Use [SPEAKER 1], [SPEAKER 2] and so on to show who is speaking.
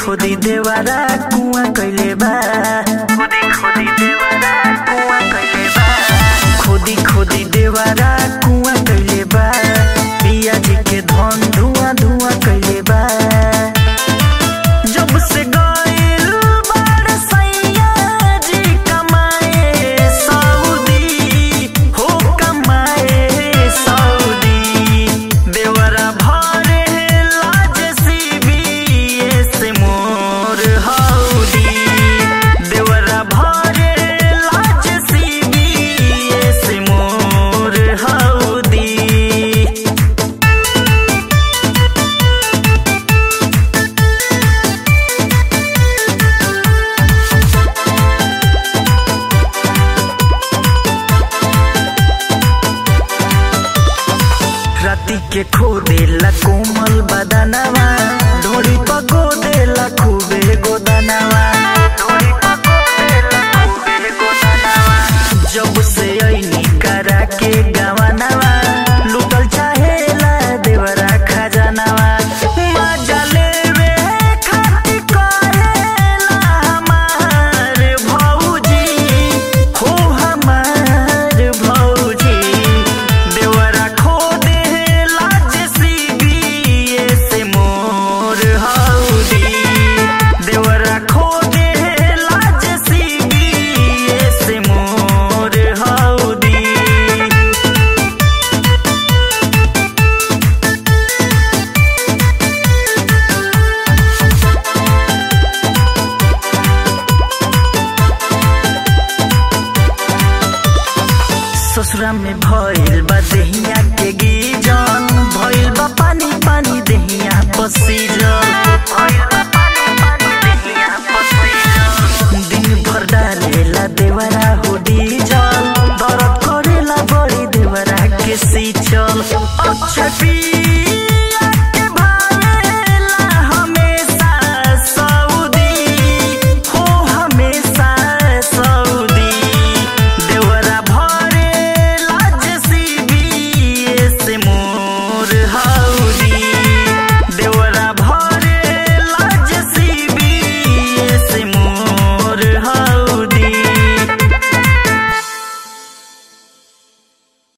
[SPEAKER 1] खोदी देवारा कुआ कइले बा खोदी खोदी देवारा कुआ कइले बा खोदी खोदी देवारा कुआ कइले बा पिया जी के धन धुआं धुआं कइले बा जब से गइल बाड़ सैया जी कमाए सऊदी हो कमाए सऊदी देवरा भरे लाज सीबीएस मोर हौदी देवरा भरे लाज सीबीएस मोर हौदी राती के खो देला कोमल बदनवा ढोरी पगो देला खूबे गोदनवा ढोरी पगो देला खूबे गोदनवा जब से ऐनी करा के गवनवा लुटल चाहेला देवरा खजानवा मजा लेवे खातिर कहेला हमार भौजी हो हमार भौजी देवरा खो देला जेसीबीएस मोर हौदी देवरा खो देला जेसीबीएस मोर हौदी ससुरा में भइल बा देहिया के गीजन भइल बा पानी पानी देहिया पसीजन